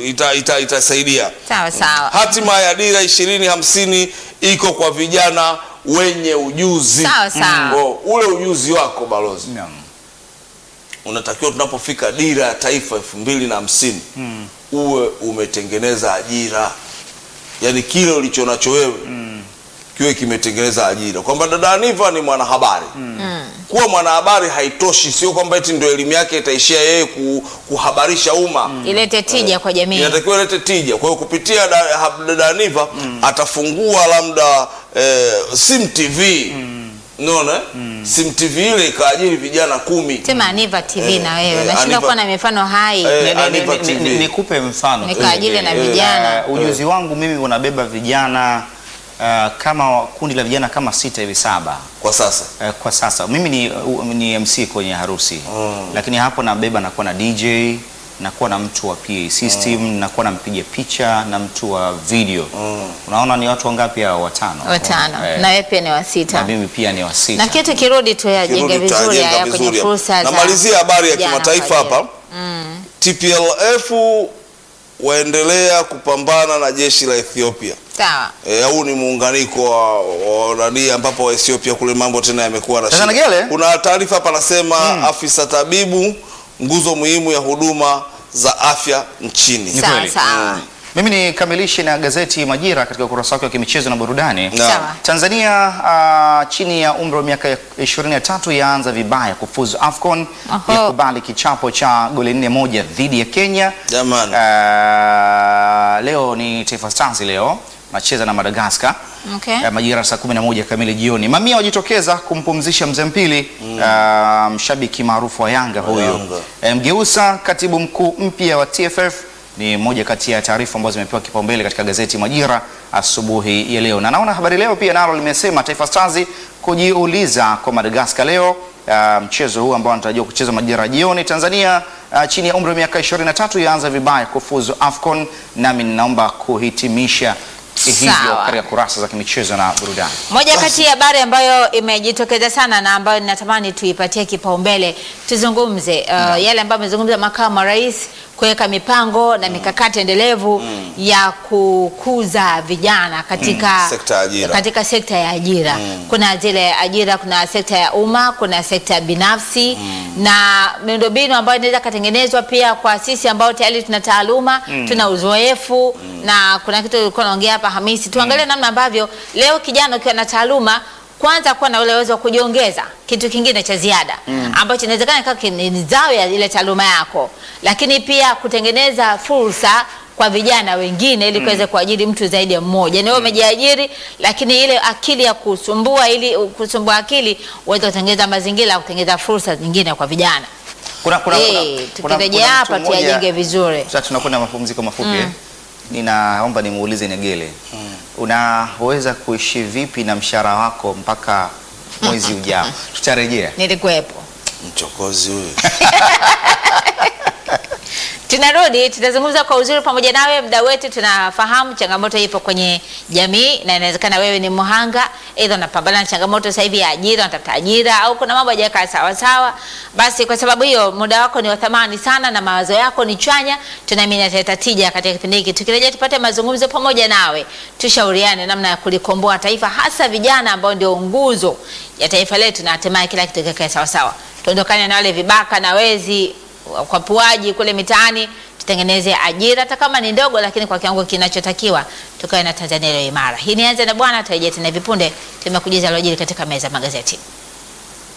ita, ita, itasaidia. Sawa sawa. Hatima ya dira ishirini hamsini iko kwa vijana wenye ujuzi. Sawa, sawa. Kwa ule ujuzi wako balozi Naam. unatakiwa tunapofika dira ya taifa elfu mbili na hamsini uwe umetengeneza ajira, yaani kile ulicho nacho wewe kiwe kimetengeneza ajira, kwamba dada Aniva ni mwanahabari kuwa mwanahabari haitoshi, sio kwamba eti ndio elimu yake itaishia yeye ku, kuhabarisha umma Ilete tija kwa jamii. inatakiwa ilete tija. Kwa hiyo kupitia da- ha- dada Aniva atafungua labda eh, Sim TV unaona eh? Sim TV ile ikaajiri vijana kumi Sema Aniva TV Eh, na wewe. eh, Unashindwa Aniva- kuwa na mifano hai. Eh, Ni- ni- Aniva ni- ni- TV. ni- Nikupe mfano tu. Nikaajili na eh, eh, vijana. Eh, ujuzi wangu mimi unabeba vijana eh, kama kundi la vijana kama sita hivi saba kwa sasa. Eh, kwa sasa mimi ni, u- ni MC kwenye harusi lakini hapo nabeba nakuwa na DJ nakuwa na mtu wa PA system nakuwa na mpiga picha na mtu wa video unaona ni watu wangapi hao watano Watano. Eh, Na wewe pia ni wa na sita. mimi pia ni wa sita Na kitu kirudi tu yajenge Kirudi vizuri tutajenga haya kwenye vizuri. fursa za Namalizia habari ya vijana kimataifa kwa ajili. hapa. TPLF waendelea kupambana na jeshi la Ethiopia. Sawa. Eh, huu ni muunganiko wa, wa nani ambapo wa Ethiopia kule mambo tena yamekuwa na Sasa shida. Nagele? Kuna taarifa hapa nasema afisa tabibu nguzo muhimu ya huduma za afya nchini. Ni Sawa kweli. sawa. Mimi nikamilishe na gazeti Majira katika ukurasa wake wa kimichezo na burudani. Na- Sawa. Tanzania ah, chini ya umri wa miaka 23 yaanza vibaya kufuzu AFCON Oho. yakubali kichapo cha goli nne moja dhidi ya Kenya. Jamani. Ah, leo ni Taifa Stars leo nacheza na Madagascar. Okay. Eh, majira saa 11 kamili jioni. Mamia wajitokeza kumpumzisha mzee mpili ah, mshabiki maarufu wa Yanga huyo. Yanga. Eh, Mgeusa, katibu mkuu mpya wa TFF ni moja kati ya taarifa ambazo zimepewa kipaumbele katika gazeti Majira asubuhi ya leo, na naona habari leo pia nalo limesema Taifa Stars kujiuliza kwa Madagascar leo. Uh, mchezo huu ambao anatarajiwa kuchezwa majira ya jioni. Tanzania uh, chini ya umri wa miaka 23 yaanza vibaya kufuzu AFCON, nami ninaomba kuhitimisha hivyo Sawa. katika kurasa za kimichezo na burudani. Moja kati ya habari ambayo imejitokeza sana na ambayo ninatamani tuipatie kipaumbele tuzungumze uh, yale ambayo amezungumza makamu wa rais kuweka mipango na mikakati endelevu ya kukuza vijana katika Sekta ya ajira. katika sekta ya ajira. Kuna zile ajira, kuna sekta ya umma, kuna sekta binafsi na miundombinu ambayo inaweza katengenezwa pia kwa sisi ambao tayari tuna taaluma, tuna uzoefu na kuna kitu ulikuwa naongea hapa Hamisi, tuangalie namna ambavyo leo kijana ukiwa na taaluma kwanza kuwa na ule uwezo wa kujiongeza kitu kingine cha ziada ambacho inawezekana ikawa ni ni zao ya ile taaluma yako, lakini pia kutengeneza fursa kwa vijana wengine ili kuweze kuajiri mtu zaidi ya mmoja. Ni wewe umejiajiri, lakini ile akili ya kusumbua ili kusumbua akili uweze kutengeneza mazingira ya kutengeneza fursa nyingine kwa vijana. Kuna, kuna, Eh, kuna, tukirejea kuna hapa mtu mmoja- tuyajenge vizuri. Sasa tunakwenda mapumziko mafupi. eh. Ninaomba nimuulize Negele, unaweza kuishi vipi na mshahara wako mpaka mwezi ujao? Tutarejea. Nilikuwepo. Mchokozi huyu. Tunarudi, tutazungumza kwa uzuri pamoja nawe, mda wetu. Tunafahamu changamoto ipo kwenye jamii, na inawezekana wewe ni mhanga, aidha unapambana na changamoto sasa hivi ya ajira, unatafuta ajira au kuna mambo hajakaa sawa sawa. Basi kwa sababu hiyo, muda wako ni wa thamani sana na mawazo yako ni chanya, tunaamini ataleta tija katika kipindi hiki. Tukirejea tupate mazungumzo pamoja nawe, tushauriane namna ya kulikomboa taifa, hasa vijana ambao ndio nguzo ya taifa letu, na hatimaye kila kitu kikae sawa sawa. Tuondokane na wale vibaka na wezi ukwapuaji kule mitaani, tutengeneze ajira hata kama ni ndogo, lakini kwa kiwango kinachotakiwa, tukawe na Tanzania iliyo imara. Hii nianze na bwana, tutarejea tena vipunde, tumekujuza alojiri katika meza ya magazeti.